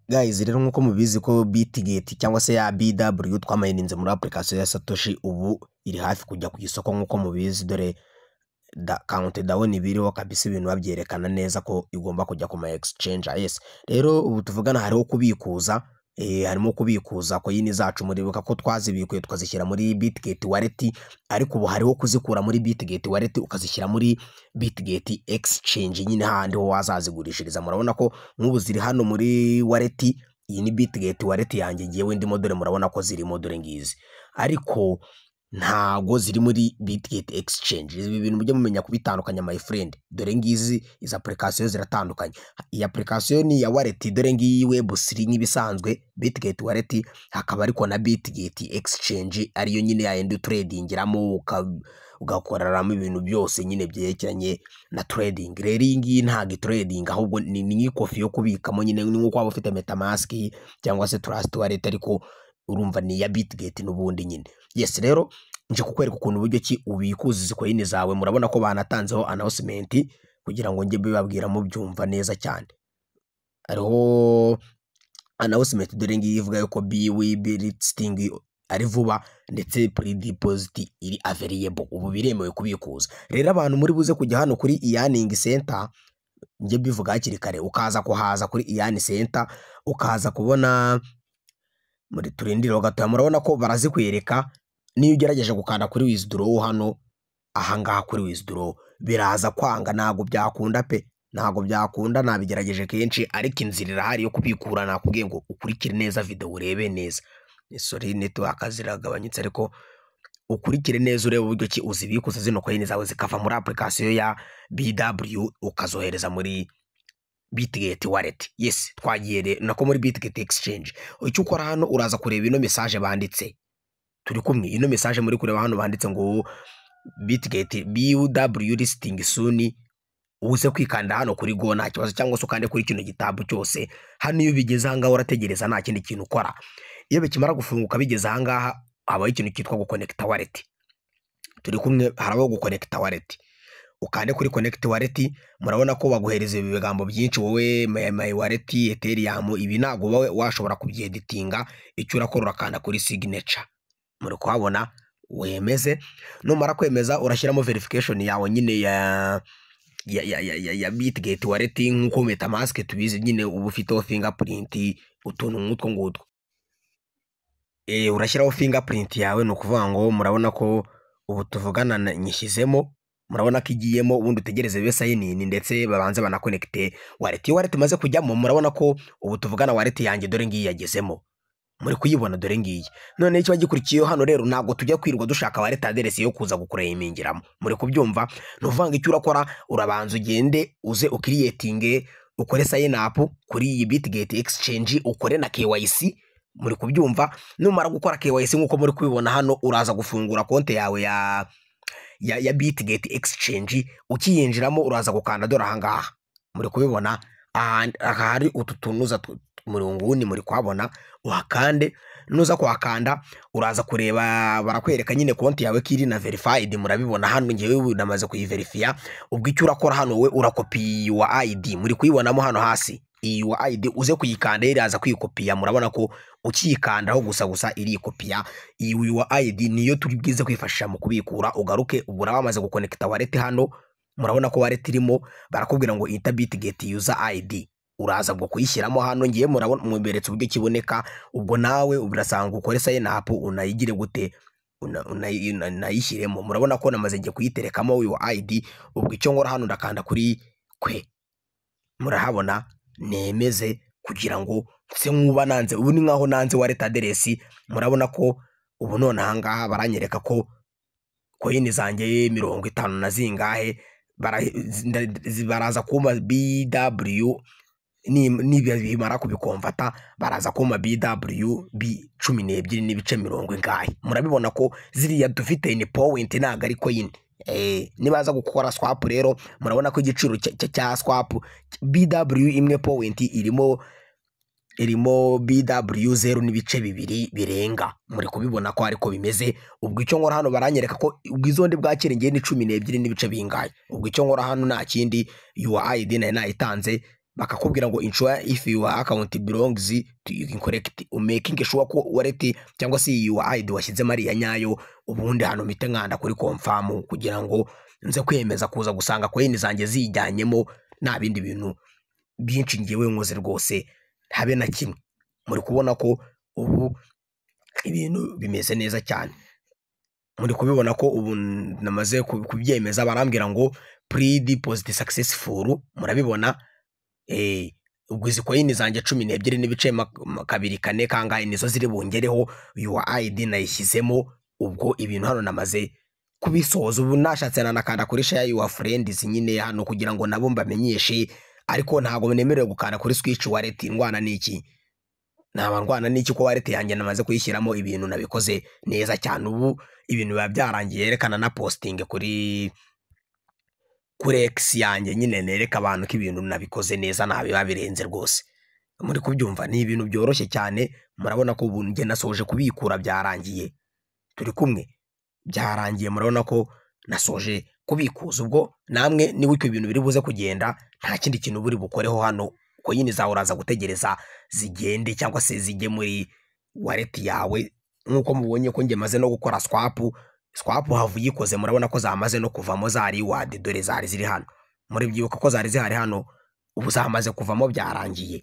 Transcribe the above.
Guys rero nk'uko mubizi ko bitigeti cyangwa se ya BW twamayininze muri apurikasiyo ya satoshi ubu iri hafi kujya ku isoko nk'uko mubizi dore kawunti dawuni biriho kabisa ibintu babyerekana neza ko igomba kujya ku ma egisicenji ayesi rero ubu tuvugana hariho kubikuza harimo kubikuza koyini zacu muribuka ko twazibikuye tukazishyira muri bitigeti wareti ariko ubu hariho kuzikura muri bitigeti wareti ukazishyira muri bitigeti egisicenji nyine hahandi ho wazazigurishiriza murabona ko nk'ubu ziri hano muri wareti iyi ni bitigeti wareti yanjye ngewe ndimo dore murabona ko zirimo dore ngizi ariko ntago ziri muri bitigeti egisicenji ibi bintu mujye mumenya kubitandukanya my friend dore ngizi izi apurikasiyo ziratandukanye iyi apurikasiyo ni iya wareti dore ngiyi webusiri nk'ibisanzwe bitigeti wareti hakaba ariko na bitigeti egisicenji ariyo nyine ya yindi uturedingiramo ugakoreramo ibintu byose nyine byerekeranye na turedingi rero iyi ngiyi ntabwo ituredinga ahubwo ni nk'ikofi yo kubikamo nyine nk'uko waba ufite metamasiki cyangwa se turasiti wareti ariko urumva ni iya bitigeti n'ubundi nyine yesi rero nje kukwereka ukuntu uburyo ki ubikuza izi koyini zawe murabona ko banatanzeho anawusimenti kugira ngo njye mbibabwira mubyumva neza cyane hariho anawusimenti dore ngiyi ivuga yuko biwibi litstingi ari vuba ndetse puridipoziti iri averiyebo ubu biremewe kubikuza rero abantu muri buze kujya hano kuri iyaningi senta njye mbivuga hakiri kare ukaza kuhaza kuri iyani senta ukaza kubona muri turindireho gatoya murabona ko barazikwereka niyo ugerageje gukanda kuri wizidorowu hano ahangaha kuri wizidorowu biraza kwanga ntabwo byakunda pe ntabwo byakunda nabigerageje kenshi ariko inzira irahari yo kubikura nakubwiye ngo ukurikire neza videwo urebe neza sori netiwaka ziragabanyutse ariko ukurikire neza urebe uburyo ki uzibikuza zino koyini zawe zikava muri apurikasiyo ya BW ukazohereza muri bitigeti wareti yesi twagiye nako muri bitigeti egisicenji icyo ukora hano uraza kureba ino mesaje banditse turi kumwe ino mesaje muri kureba hano banditse ngo bitigeti biw lisitingi suni uze kwikanda hano kuri go nta kibazo cyangwa se ukande kuri kino gitabu cyose hano iyo ubigeze ahangaha urategereza nta kindi kintu ukora iyo bikimara gufunguka bigeze ahangaha habaho ikintu cyitwa gukonekita wareti turi kumwe harabaho gukonekita wareti ukande kuri connect wallet murabona ko baguhereza ibi bigambo byinshi wowe my wallet ethereum ibi ntago wowe washobora kubyeditinga icyo urakora urakanda kuri signature muri kuhabona wemeze numara kwemeza urashyiramo verification yawe nyine ya ya ya ya ya, ya bitgate wallet nk'uko metamask tubizi nyine uba ufiteho fingerprint utuntu nk'utwo ngutwo e, urashyiraho fingerprint yawe ni ukuvuga ngo murabona ko ubu tuvugana nyishyizemo murabona ko igiyemo ubundi utegereze bibe sayinini ndetse babanze banakonekite wareti iyo wareti imaze kujyamo murabona ko ubu tuvugana wareti yanjye dore ngiyi yagezemo muri kuyibona dore ngiyi none kiba gikurikiyeho hano rero ntabwo tujya kwirwa dushaka wareti aderesi yo kuza gukureyimingiramo muri kubyumva ni ngo icyo urakora urabanza ugende uze ukiriyetinge ukore sayinapu kuri iyi bitigeti egisicenji ukore na kewayisi muri kubyumva numara gukora kewayisi nk'uko muri kubibona hano uraza gufungura konti yawe ya ya, ya Bitgate Exchange ukiyinjiramo uraza gukanda dore ahangaha muri kubibona ahari utu tunuza muri nguni muri kwabona uhakande nuza kuhakanda uraza kureba barakwereka nyine konti yawe ko iri na verified murabibona hano ngewe namaze kuyiverifiya ubwo icyo urakora hano we urakopi wa ID muri kuyibonamo hano hasi iyi wa ID uze kuyikanda iraza kwikopiya murabona ko ukiyikandaho gusa gusa irikopiya iyi wa ID niyo turi bwize kwifashisha mu kubikura ugaruke ubura bamaze gukonekita wallet hano murabona ko wallet irimo barakubwira ngo ita bitgate user ID uraza bwo kuyishyiramo hano ngiye murabona mweretse uburyo kiboneka ubwo nawe urasanga ukore sign up unayigire gute unayishyiremo murabona ko namaze ngiye kuyiterekamo wa ID ubwo icyo nkora hano ndakanda kuri kwe murahabona nemeze kugira ngo nse nk'uba nanze ubu ni nkaho nanze wa leta aderesi murabona ko ubu none ahangaha baranyereka ko koyini zanjye mirongo itanu na zingahe baraza kuma bw nibimara kubikomvata baraza kuma bw b cumi n'ebyiri n'ibice mirongo ingahe murabibona ko ziriya dufite ni powenti ntabwo ari koyini nibaza gukora swapu rero murabona ko igiciro cya swapu bw imwe powenti irimo irimo bw zeru n'ibice bibiri birenga muri kubibona ko ariko bimeze ubwo icyo nkora hano baranyereka ko ubwizondi bwa kirengera ni cumi n'ebyiri n'ibice bingahe ubwo icyo nkora hano nta kindi yuwa ayidi nayo nayitanze bakakubwira ngo inshuwa if you account belongs to you incorrect umaking sure ko wallet cyangwa se you ID washyizemo ari iya nyayo ubundi hano mpite nkanda kuri confirm kugira ngo nze kwemeza kuza gusanga coin zanjye zijyanyemo nta bindi bintu byinshi ngewe nkoze rwose habe na kimwe muri kubona ko ubu ibintu bimeze neza cyane muri kubibona ko ubu namaze kubyemeza barambwira ngo pre deposit successful murabibona ubwo izi koyini zanjye cumi n'ebyiri n'ibice kabiri kane kangahe nizo ziri bungereho yuwa ayidi nayishyizemo ubwo ibintu hano namaze kubisoza ubu nashatse nanakanda kuri sheya yuwa furendizi nyine hano kugira ngo nabo mbamenyeshe ariko ntabwo nemerewe gukanda kuri swici wareti ndwana n'iki naba ndwana n'iki ko wareti yanjye namaze kuyishyiramo ibintu nabikoze neza cyane ubu ibintu biba byarangiye yerekana na positingi kuri kuri egisi yanjye nyine nereka abantu ko ibintu nabikoze neza ntabiba birenze rwose muri kubyumva ni ibintu byoroshye cyane murabona ko ubu njye nasoje kubikura byarangiye turi kumwe byarangiye murabona ko nasoje kubikuza ubwo namwe niba ibyo bintu biri buze kugenda nta kindi kintu buri bukoreho hano koyini zawe uraza gutegereza zigende cyangwa se zijye muri wareti yawe nk'uko mubonye ko njye maze no gukora swapu swapu havu yikoze murabona ko zamaze no kuvamo za riwadi dore zari ziri hano muribyibuka ko zari zihari hano ubu zamaze kuvamo byarangiye